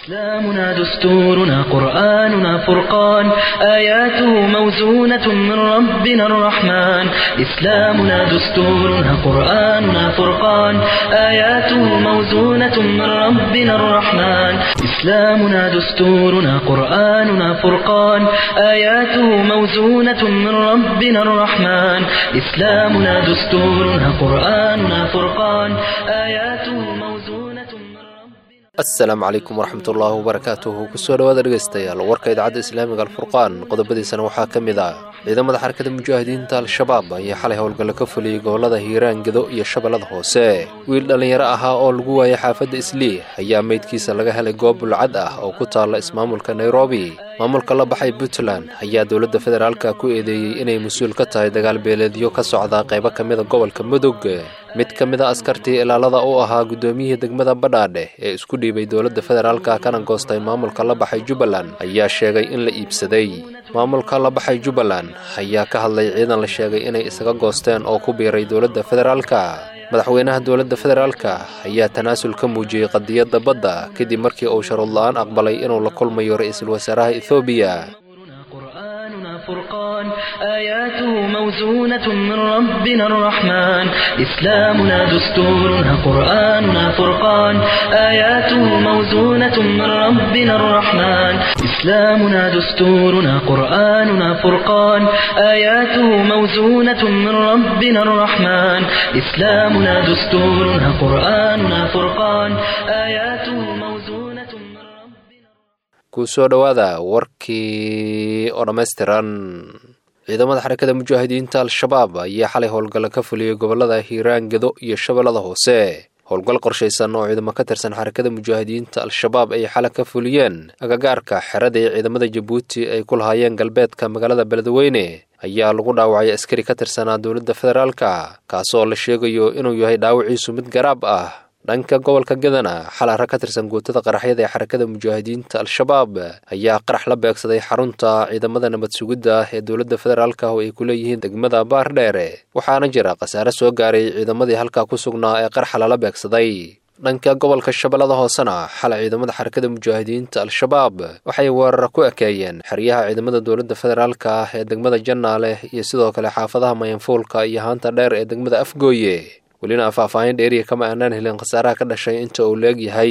إسلامنا دستورنا قرآننا فرقان آياته موزونة من ربنا الرحمن إسلامنا دستورنا قرآننا فرقان آياته موزونة من ربنا الرحمن إسلامنا دستورنا قرآننا فرقان آياته موزونة من ربنا الرحمن إسلامنا دستورنا قرآننا فرقان آياته موزونة من ربنا asalaamu calaykum waraxmatullaahi wabarakaatuhu kusoo dhawaada dhegaystayaal warka idaacadda islaamiga alfurqaan qodobadiisana waxaa ka mid ah ciidamada xarakada mujaahidiinta al-shabaab ayaa xalay howlgallo ka fuliyey gobollada hiiraan gedo iyo shabeellada hoose wiil dhallinyaro ahaa oo lagu waayay xaafadda islii ayaa meydkiisa laga helay goob bulcad ah oo ku taalla ismaamulka nairobi maamulka la baxay puntland ayaa dowladda federaalka ku eedeeyey inay mas-uul ka tahay dagaal beeleedyo ka socda qaybo ka mida gobolka mudug mid ka mid a askartii ilaalada u ahaa guddoomiyihii degmada badhaadhe ee isku dhiibay dowladda federaalka kana goostay maamulka la baxay jubbaland ayaa sheegay in la iibsaday maamulka la baxay jubbaland ayaa ka hadlay ciidan la sheegay inay isaga goosteen oo ku biiray dowladda federaalka madaxweynaha dowladda federaalka ayaa tanaasul ka muujiyey qadiyadda badda kadib markii uu sharuud la-aan aqbalay inuu la kulmayo ra-iisul wasaaraha ethoobiya قرآننا فرقان آياته موزونة من ربنا الرحمن إسلامنا دستورنا قرآننا فرقان آياته موزونة من ربنا الرحمن إسلامنا دستورنا قرآننا فرقان آياته موزونة من ربنا الرحمن إسلامنا دستورنا قرآننا فرقان آياته موزونة من ربنا kusoo dhowaada warkii oo dhammaystiran ciidamada xarakada mujaahidiinta al-shabaab ayaa xalay howlgallo ka fuliyey gobollada hiiraan gedo iyo shabeellada hoose howlgal qorshaysan oo ciidamo ka tirsan xarakada mujaahidiinta al-shabaab ay xalay ka fuliyeen agagaarka xerada ee ciidamada jabuuti ay ku lahaayeen galbeedka magaalada beledweyne ayaa lagu dhaawacay askari ka tirsanaa dowladda federaalka kaasoo la sheegayo inuu yahay dhaawiciisu mid garaab ah dhanka gobolka gedana xalay rag ka tirsan guutada qaraxyada ee xarakada mujaahidiinta al-shabaab ayaa qarax la beegsaday xarunta ciidamada nabad sugidda ee dowladda federaalka oo ay ku leeyihiin degmada baardheere waxaana jira khasaare soo gaaray ciidamadii halkaa ku sugnaa ee qaraxa lala beegsaday dhanka gobolka shabeellada hoosena xalay ciidamada xarakada mujaahidiinta al-shabaab waxay weerar ku ekeeyeen xeryaha ciidamada dowladda federaalka ee degmada jannaale iyo sidoo kale xaafadaha mayanfuulka iyo haanta dheer ee degmada afgooye welina faahfaahin dheeriya kama aanaan helin khasaaraha ka dhashay inta uu leeg yahay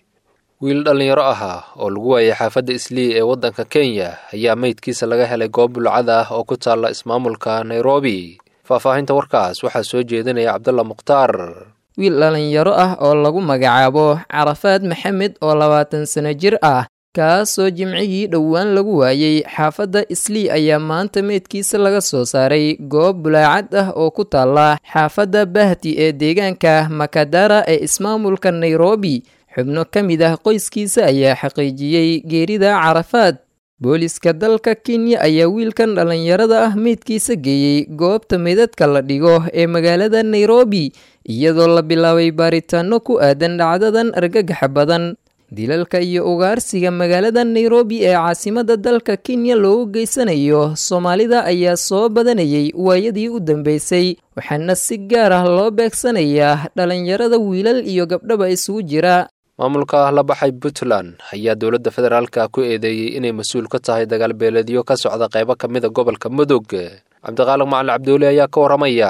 wiil dhallinyaro ahaa oo lagu waayay xaafadda islii ee waddanka kenya ayaa meydkiisa laga helay goob bulcad ah oo ku taalla ismaamulka nairobi faahfaahinta warkaas waxaa soo jeedinaya cabdulla mukhtaar wiil dhallinyaro ah oo lagu magacaabo carafaad maxamed oo labaatan sano jir ah kaasoo jimcigii dhowaan lagu waayey xaafadda islii ayaa maanta meydkiisa laga soo saaray goob bulaacad ah oo ku taalla xaafadda bahti ee deegaanka makadara ee ismaamulka nairobi xubno ka mid ah qoyskiisa ayaa xaqiijiyey geerida carafaad booliska dalka kenya ayaa wiilkan dhallinyarada ah meydkiisa geeyey goobta meydadka la dhigo ee magaalada nairobi iyadoo la bilaabay baaritaano ku aadan dhacdadan argagaxa badan dilalka iyo ugaarsiga magaalada nairobi ee caasimada dalka kenya loogu geysanayo soomaalida ayaa soo badanayay waayadii u dambeysay waxaana si gaar ah loo beegsanayaa dhallinyarada wiilal iyo gabdhaba isugu jira maamulka la baxay puntland ayaa dowladda federaalka ku eedeeyey inay mas-uul ka tahay dagaal beeleedyo ka socda qaybo ka mida gobolka mudug cabdiqaaliq macalin cabduuli ayaa ka waramaya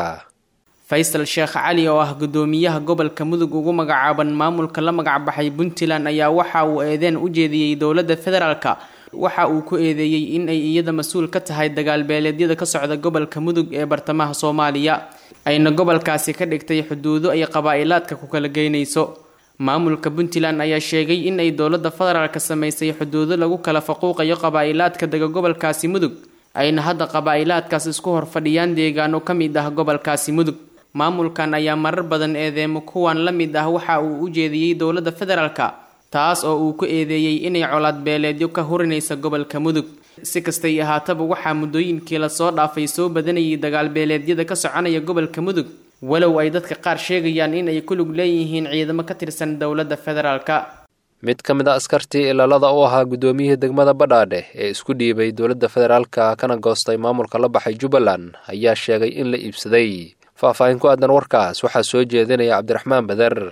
faysal sheekh cali oo ah guddoomiyaha gobolka mudug ugu magacaaban maamulka la magacbaxay puntland ayaa waxa uu eedeen u jeediyey dowladda federaalka waxa uu ku eedeeyey in ay iyada mas-uul ka tahay dagaal beeleedyada ka socda gobolka mudug ee bartamaha soomaaliya ayna gobolkaasi ka dhigtay xuduudo ay qabaa'ilaadka ku kala geynayso maamulka puntland ayaa sheegay in ay dowladda federaalka samaysay xuduudo lagu kala faquuqayo qabaa'ilaadka dega gobolkaasi mudug ayna hadda qabaa'ilaadkaas isku hor fadhiyaan deegaano ka mid ah gobolkaasi mudug maamulkan ayaa marar badan eedeemo kuwan la mid ah waxa uu u jeediyey dowladda federaalka taas oo uu ku eedeeyey inay colaad beeleedyo ka hurinaysa gobolka mudug si kastay ahaataba waxaa muddooyinkii lasoo dhaafay soo badanayay dagaal beeleedyada ka soconaya gobolka mudug walow ay dadka qaar sheegayaan in ay ku lug leeyihiin ciidamo ka tirsan dowladda federaalka mid ka mid a askartii ilaalada u ahaa guddoomiyihii degmada badhaadhe ee isku dhiibay dowladda federaalka kana goostay maamulka la baxay jubbaland ayaa sheegay in la iibsaday faahfaahin ku aadan warkaas waxaa soo jeedinaya cabdiraxmaan bader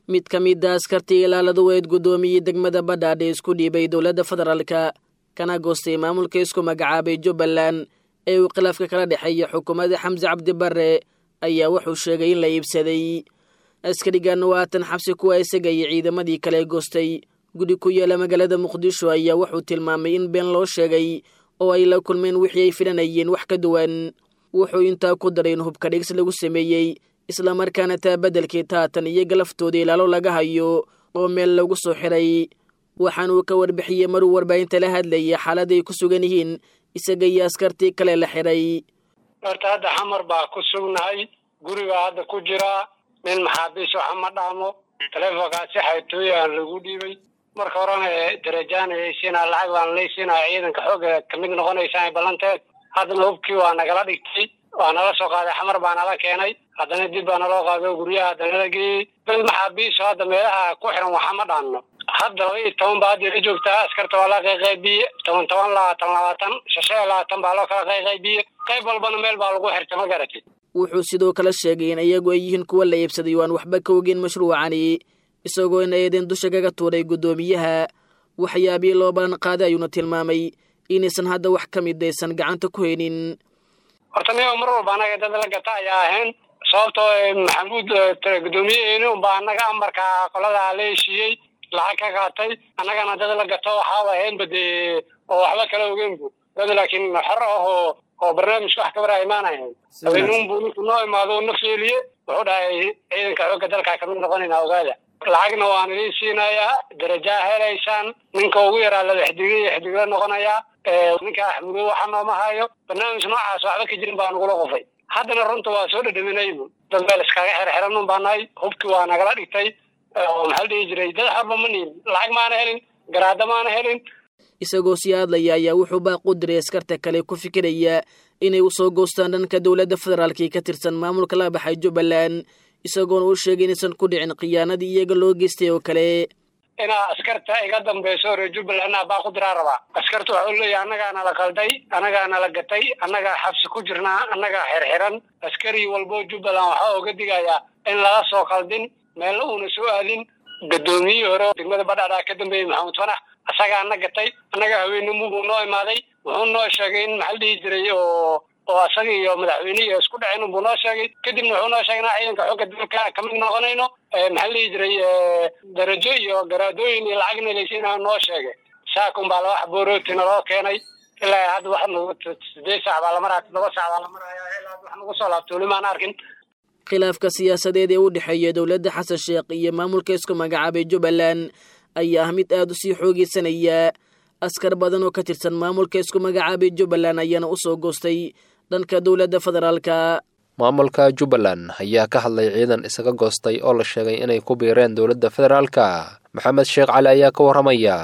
mid ka mida askartii ilaalada weyd guddoomiyey degmada badhaadhe isku dhiibay dowladda federaalka kana goostay maamulka isku magacaabay jubbaland ee uu khilaafka kala dhexeeya xukuumadda xamse cabdi barre ayaa wuxuu sheegay in la iibsaday askarigan waatan xabsi kuwa isaga iyo ciidamadii kale goostay gudi ku yaala magaalada muqdisho ayaa wuxuu tilmaamay in been loo sheegay oo ay la kulmeen wixii ay filanayeen wax ka duwan wuxuu intaa ku daray in hubka dhigsi lagu sameeyey islamarkaana taa beddelkii taatan iyo galaftooda ilaalo laga hayo oo meel lagu soo xiray waxaanuu ka warbixiyey maruu warbaahinta la hadlayay xaaladay ku sugan yihiin isaga iyo askartii kale la xiray horta hadda xamar baa ku sugnahay gurigaa hadda ku jiraa nin maxaabiis waxa ma dhaamo taleefonkaasi xaytooyaan lagu dhiibay marka horena darajaan haysiinaa lacag baan laysiinaa ciidanka xooga kamid noqonaysaan ballanteed haddana hubkii waa nagala dhigtay waa nala soo qaaday xamar baa nala keenay haddana dib baa naloo qaaday oo guryaha hadda nala geeyey dad maxaabiiso hadda meelaha ku xiran waxa ma dhaanno hadda laba iyo toban baa hadda la joogtaa askarta waa la qayqaybiye toban toban labaatan labaatan shashan iyo labaatan baa loo kala qayqaybiye qayb walbana meel baa lagu xirtay ma garatid wuxuu sidoo kale sheegay in iyagu ay yihiin kuwa la iibsaday oo aan waxba ka ogeyn mashruucani isagoo in eedeen dusha kaga tuuray guddoomiyaha waxyaabii loo ballan qaaday ayuuna tilmaamay inaysan hadda wax ka mid aysan gacanta ku haynin horta niga mar walba anaga dad la gata ayaa ahayn sababtoo maxamuud guddoomiyaheeni unbaa annaga amarka qoladaa la heshiiyey lacag ka qaatay annagana dad la gato waxaaba ahaynba dee oo waxba kala ogeynbu dad laakiin xor ah oo oo barnaamijka wax kabara imaanayan habeenuun buu ninku noo imaado na feeliye wuxuu dhahay ciidanka xoogga dalkaa kamid noqonayna ogaada lacagna waan idiin siinayaa darajaa helaysaan ninka ugu yaraa laba xidiga iyo xidigla noqonayaa ninka axmudo waxa nooma hayo barnaamij noocaas waxba ka jirin baa nagula qufay haddana runta waa soo dhadhaminaybu dad meel iskaga xerxeran un baa nahay hubkii waa nagala dhigtay oo maxaa la dhihi jiray dad xorba ma nihin lacag maana helin garaada maana helin isagoo sii hadlaya ayaa wuxuu baaq u diray askarta kale ku fikiraya inay u soo goostaan dhanka dowladda federaalkii ka tirsan maamulka la baxay jubbaland isagoona u sheegay inaysan ku dhicin khiyaanadii iyaga loo geystay oo kale inaa askarta iga dambayso reer jubbaland baa ku diraa rabaa askarta waxau leeyahay annagaana la qalday annagaana la gatay annagaa xabsi ku jirnaa annagaa xirxiran askari walbo jubbaland waxaa oga digayaa in laga soo qaldin meelna uuna soo aadin guddoomiyihii hore degmada badhaadhaa ka dambeeyey maxamuud fanax asagaa na gatay annaga haweenimubuu noo imaaday wuxuu noo sheegay in maxaa la dhihi jiray oo oo asaga iyo madaxweynihii isku dhaceen unbuu noo sheegay kadibna wuxuu noo sheegay inaa ciidanka xooga dalka kamid noqonayno maxaa la dhihi jiray darajo iyo garaadooyin iyo lacagna laysiinaa noo sheegay saakun baa laba xaboorootina loo keenay ilaa hadda wax nagu sideed saac baa la maraya toddoba saac baa la maraya ilaa wax nagu soo laabto weli maan arkin khilaafka siyaasadeed ee u dhexeeya dowladda xasan sheekh iyo maamulka isku magacaabay jubbaland ayaa ah mid aada u sii xoogeysanaya askar badan oo ka tirsan maamulka isku magacaabay jubbaland ayaana u soo goostay dhanka dowladda federaalka maamulka jubbaland ayaa ka hadlay ciidan isaga goostay oo la sheegay inay ku biireen dowladda federaalka maxamed sheekh cali ayaa ka warramaya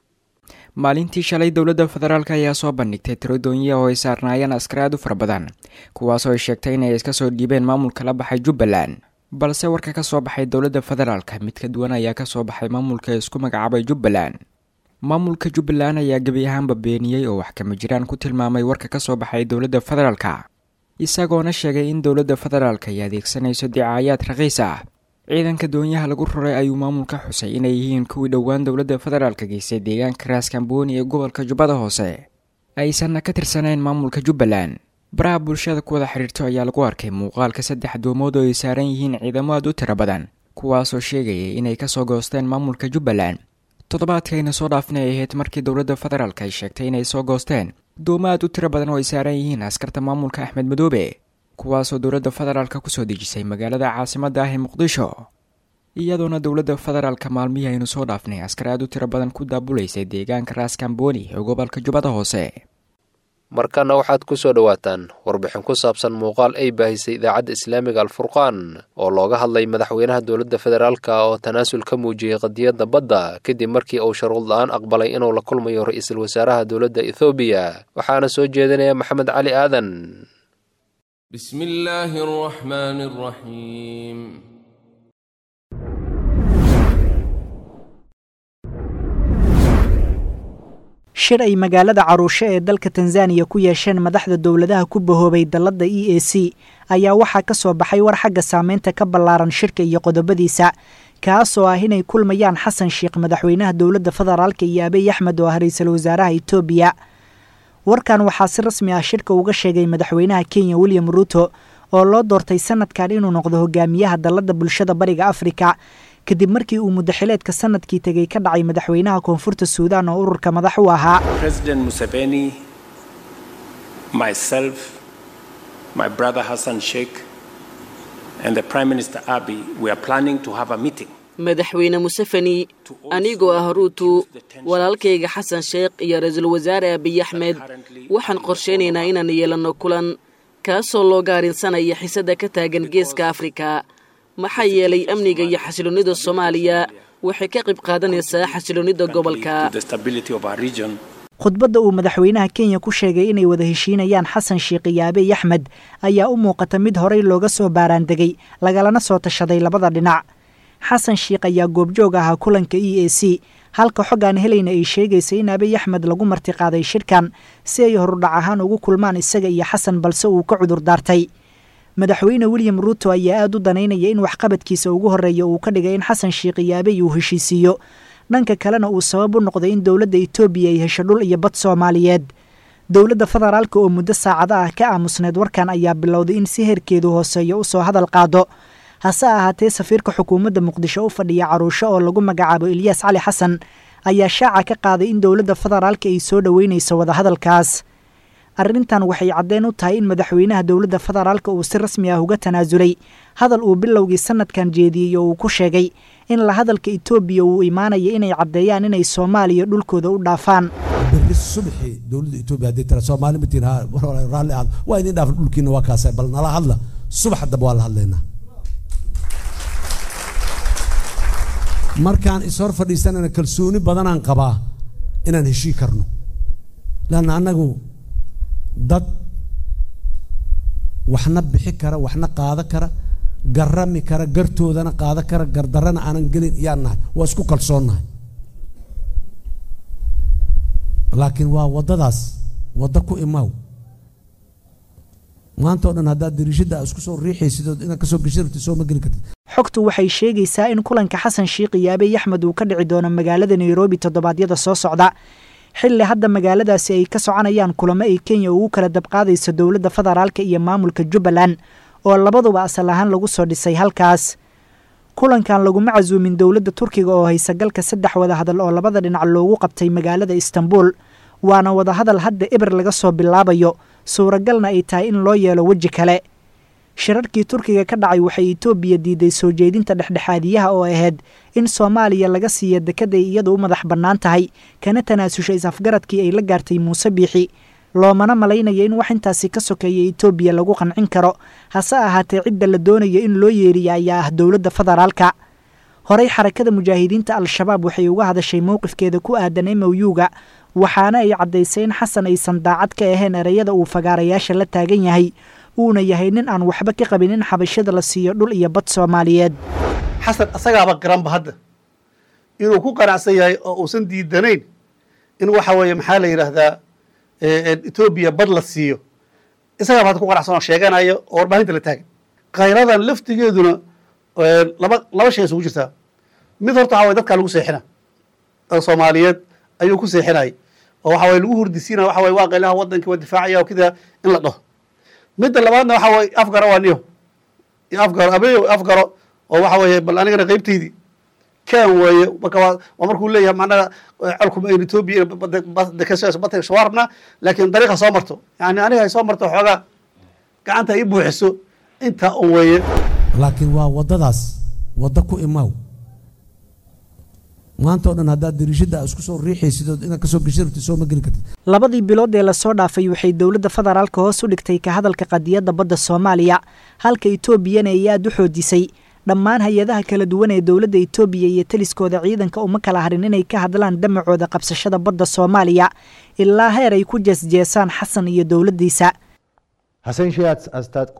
maalintii shalay dowladda federaalk ayaa soo bandhigtay tiro doonyiya oo ay saarnaayeen askar aad u fara badan kuwaasoo ay sheegtay inay iska soo dhiibeen maamulka la baxay jubbaland balse warka ka soo baxay dowladda federaalka mid ka duwan ayaa ka soo baxay maamulka isku magacaabay jubbaland maamulka jubbaland ayaa gebi ahaanba beeniyey oo wax kama jiraan ku tilmaamay warka ka soo baxay dowladda federaalka isagoona sheegay in dowladda federaalka ay adeegsanayso dicaayaad raqiis ah ciidanka doonyaha lagu raray ayuu maamulka xusay inay yihiin kuwii dhowaan dowladda federaalka geystay deegaanka raaskambooni ee gobolka jubbada hoose aysanna ka tirsanayn maamulka jubbaland baraha bulshada ku wada xidhiirto ayaa lagu arkay muuqaalka saddex doomood oo ay saaran yihiin ciidamo aad u tiro badan kuwaasoo sheegayay inay kasoo goosteen maamulka jubbaland toddobaadkayna soo dhaafin ay ahayd markii dowladda federaalk ay sheegtay inay soo goosteen doomo aad u tiro badan oo ay saaran yihiin askarta maamulka axmed madoobe kuwaasoo dowladda federaalka kusoo dejisay magaalada caasimadda ah ee muqdisho iyadoona dowladda federaalka maalmihii aynu soo dhaafnay askar aad u tiro badan ku daabulaysay deegaanka raaskambooni ee gobolka jubbada hoose markana waxaad ku soo dhowaataan warbixin ku saabsan muuqaal ay baahisay idaacadda islaamiga alfurqaan oo looga hadlay madaxweynaha dowladda federaalka oo tanaasul ka muujiyey qadiyadda badda kadib markii uu sharuud la-aan aqbalay inuu la kulmayo ra-iisul wasaaraha dowladda ethoobiya waxaana soo jeedinaya maxamed cali aadan بسم الله الرحمن الرحيم shir ay magaalada caruushe ee dalka tanzaniya ku yeesheen madaxda dowladaha ku bahoobay dalladda e a c ayaa waxaa ka soo baxay war xagga saameynta ka ballaaran shirka iyo qodobadiisa kaasoo ah inay kulmayaan xasan sheekh madaxweynaha dowladda federaalka iyo abiy axmed oo ah ra-iisul wasaaraha etoobiya warkan waxaa si rasmi ah shirka uga sheegay madaxweynaha kenya william ruuto oo loo doortay sanadkan inuu noqdo hogaamiyaha dalladda bulshada bariga afrika kadib markii uu muddaxileedka sanadkii tegey ka dhacay madaxweynaha koonfurta suudaan oo ururka madax u ahaa President Museveni, myself, my brother Hassan Sheikh, and the Prime Minister Abiy, we are planning to have a meeting. madaxweyne museveni anigoo ah ruutu walaalkayga xasan sheekh iyo ra-iisul wasaare abiy axmed waxaan qorshaynaynaa inaan yeelanno kulan kaasoo looga arrinsanaya xisadda ka taagan geeska afrika maxaa yeelay amniga iyo xasiloonnida soomaaliya waxay ka qayb qaadanaysaa xasiloonnida gobolka To the stability of our region. khudbadda uu madaxweynaha kenya ku sheegay inay wada heshiinayaan xasan sheekh iyo abiy axmed ayaa u muuqata mid horey looga soo baaraandegay lagalana soo tashaday labada dhinac xasan sheekh ayaa goobjoog ahaa kulanka e a c halka xog aan helayna ay sheegaysay in abiy axmed lagu martiqaaday shirkan si ay horudhac ahaan ugu kulmaan isaga iyo xasan balse uu ka cudur daartay madaxweyne william ruuto ayaa aada u danaynaya in waxqabadkiisa ugu horreeya uu ka dhigay in xasan sheekh iyo abiy uu heshiisiiyo dhanka kalena uu sabab u noqday in dowladda etoobiya ay hesho dhul iyo bad soomaaliyeed dowladda federaalka oo muddo saacado ah ka aamusneed warkan ayaa bilowday in si heerkeedu hooseeyo usoo hadal qaado hase ahaatee safiirka xukuumadda muqdisho u fadhiya caruusho oo lagu magacaabo ilyaas cali xasan ayaa shaaca ka qaaday in dowladda federaalka ay soo dhoweynayso wadahadalkaas arrintan waxay caddeen u tahay in madaxweynaha dowladda federaalka uu si rasmi ah uga tanaasulay hadal uu bilowgii sanadkan jeediyey oo uu ku sheegay in la hadalka etoobiya uu imaanaya inay caddeeyaan inay soomaaliya dhulkooda u dhaafaan berri subaxii dowladda etoobiya haddii tira soomaali matiin ha raalli ahaad waa idin dhaafan dhulkiina waa kaasay bal nala hadla subax damba waa la hadlaynaa markaan ishor fadhiisanana kalsooni badanaan qabaa inaan heshii karno leanna annagu dad waxna bixi kara waxna qaada kara garami kara gartoodana qaada kara gardarana aanan gelin iyaan nahay waa isku kalsoonnahay laakiin waa waddadaas waddo ku imaaw maanta oo dhan haddaad dariishadda isku soo riixaysid ood inaad kasoo geshi rabtid soo ma geli kartid xogtu waxay sheegaysaa in kulanka xasan sheekh iyo abiy axmed uu ka dhici doono magaalada nairobi toddobaadyada soo socda xilli hadda magaaladaasi ay ka soconayaan kulamo ay kenya ugu kala dabqaadayso dowladda federaalka iyo maamulka jubbaland oo labaduba asal ahaan lagu soo dhisay halkaas kulankan laguma casuumin dowladda turkiga oo haysa galka saddex wadahadal oo labada dhinac loogu qabtay magaalada istanbul waana wadahadal hadda eber laga soo bilaabayo suuragalna ay tahay in loo yeelo weji kale shirarkii turkiga ka dhacay waxay etoobiya diiday soo jeedinta dhexdhexaadiyaha oo ahayd in soomaaliya laga siiya dekeday iyadu u madax bannaan tahay kana tanaasusha is-afgaradkii ay la gaartay muuse biixi loomana malaynayo in wax intaasi ka sokeeya etoobiya lagu qancin karo hase ahaatee cidda la doonayo in loo yeeriya ayaa ah dowladda federaalka horey xarakada mujaahidiinta al-shabaab waxay uga hadashay mowqifkeeda ku aadan mow-ga waxaana ay caddaysay in xasan aysan daacad ka ahayn ereyada uu fagaarayaasha la taagan yahay uuna yahay nin aan waxba ka qabin in xabashada la siiyo dhul iyo bad soomaaliyeed xasan asagaaba garanba hadda inuu ku qanacsan yahay oo uusan diidanayn in waxa weeye maxaa la yidhaahdaa etoobiya bad la siiyo isagaaba hadda ku qanacsan oo sheeganayo oo warbaahinta la taagan khayradan laftigeeduna laba laba shay isugu jirtaa mid horta waxa waye dadkaa lagu seexina oo soomaaliyeed ayuu ku seexinayay oo waxa waye lagu hurdisiinaya waxa waye waa qaylaha waddankii waa difaacaya oo kida in la dhaho midda labaadna waxa waye afgaro waa niyo afgaro abeyo afgaro oo waxa weeye bal anigana qaybtaydii kan weeye marka waa waa markuu leeyahay macnaha colkuma ayn etoobiya bata soo rabnaa laakiin dariiqa soo marto yani aniga ay soo marto xoogaa gacanta ii buuxiso intaa un weeye laakiin waa waddadaas waddo ku imaaw maanta oo dhan haddaad dariishadda isku soo riixaysid ood inaad kasoo geshi rabtid soo ma geli kartid labadii bilood ee lasoo dhaafay waxay dowladda federaalka hoos u dhigtay ka hadalka qadiyadda badda soomaaliya halka etoobiyana ay aada u xoojisay dhammaan hay-adaha kala duwan ee dowladda etoobiya iyo taliskooda ciidanka uma kala harin inay ka hadlaan damacooda qabsashada badda soomaaliya ilaa heer ay ku jeesjeesaan xasan iyo dowladdiisa ሐሰን ሺህ አስታጥቆ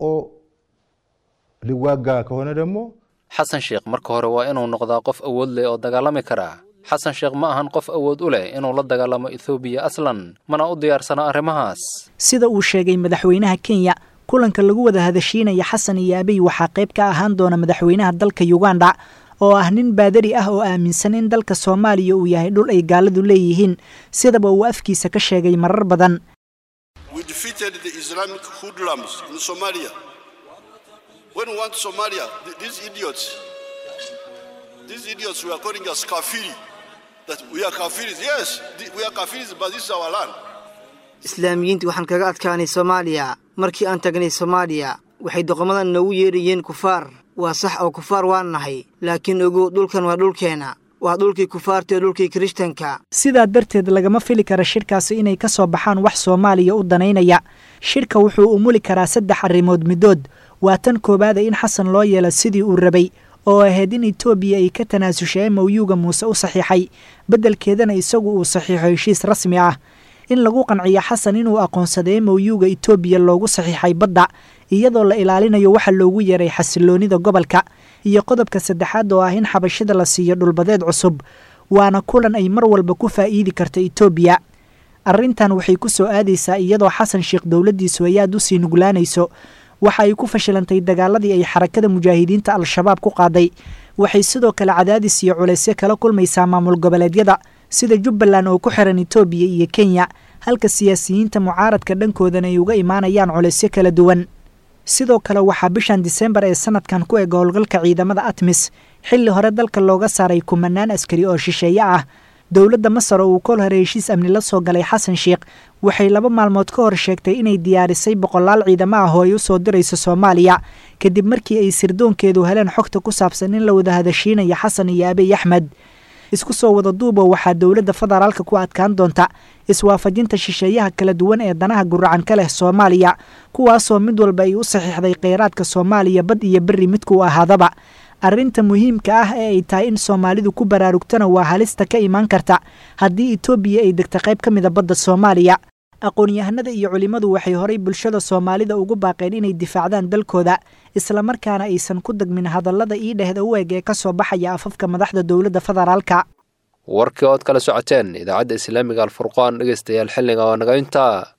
ሊዋጋ ከሆነ ደግሞ xasan sheekh marka hore waa inuu noqdaa qof awood leh oo dagaalami kara xasan sheekh ma ahan qof awood u leh inuu la dagaalamo ethoobiya aslan mana u diyaarsana arrimahaas sida uu sheegay madaxweynaha kenya kulanka lagu wada hadashiinaya xasan iyo abiy waxaa qayb ka ahaan doona madaxweynaha dalka uganda oo ah nin baadari ah oo aaminsan in dalka soomaaliya uu yahay dhul ay gaaladu leeyihiin sidaba uu afkiisa ka sheegay marar badan islaamiyiintii waxaan kaga adkaanay soomaaliya markii aan tagnay soomaaliya waxay doqomadan noogu yeedhayeen kufaar waa sax oo kufaar waan nahay laakiin ogow dhulkan waa dhulkeenna waa dhulkii kufaarta ee dhulkii kirishtanka sidaa darteed lagama fili kara shirkaasi inay ka soo baxaan wax soomaaliya u danaynaya shirka wuxuu umuli karaa saddex arrimood middood waa tan koowaada in xasan loo yeelo sidii uu rabay oo ahayd in etoobiya ay ka tanaasushay mowyuga muuse u saxiixay beddelkeedana isagu uu saxiixo heshiis rasmi ah in lagu qanciyo xasan inuu aqoonsaday mowyuga etoobiya loogu saxiixay badda iyadoo la ilaalinayo waxa loogu yeeray xasiloonida gobolka iyo qodobka saddexaad oo ah in xabashida la siiyo dhulbadeed cusub waana kulan ay mar walba ku faa'iidi karta etoobiya arrintan waxay ku soo aadaysaa iyadoo xasan sheekh dowladdiisu ay aad u sii nuglaanayso waxa ay ku fashilantay dagaaladii ay xarakada mujaahidiinta al-shabaab ku qaaday waxay sidoo kale cadaadis iyo culaysyo kala kulmaysaa maamul goboleedyada sida jubbaland oo ku xiran etoobiya iyo kenya halka siyaasiyiinta mucaaradka dhankoodana ay uga imaanayaan culaysyo kala duwan sidoo kale waxaa bishan disembar ee sanadkan ku eg howlgalka ciidamada atmis xilli hore dalka looga saaray kumanaan askari oo shisheeye ah dowladda masar oo uu kol hore heshiis amni la soo galay xasan sheekh waxay laba maalmood ka hor sheegtay inay diyaarisay boqolaal ciidamo ah oo ay u soo dirayso soomaaliya kadib markii ay sirdoonkeedu heleen xogta ku saabsan in la wada hadashiinaya xasan iyo abiy axmed isku soo wada duuba waxaa dowladda federaalka ku adkaan doonta iswaafajinta shisheeyaha kala duwan ee danaha guracan ka leh soomaaliya kuwaasoo mid walba ay u saxiixday kheyraadka soomaaliya bad iyo berri midkuu ahaadaba arrinta muhiimka ah ee ay tahay in soomaalidu ku baraarugtana waa halista ka imaan karta haddii etoobiya ay degta qayb ka mida badda soomaaliya aqoon-yahanada iyo culimmadu waxay horay bulshada soomaalida ugu baaqeen inay difaacdaan dalkooda islamarkaana aysan ku degmin hadallada ii dhehda u eg ee ka soo baxaya afafka madaxda dowladda federaalka warkii ood kala socoteen idaacadda islaamiga alfurqaan dhegeystayaal xilliga oo naga intaa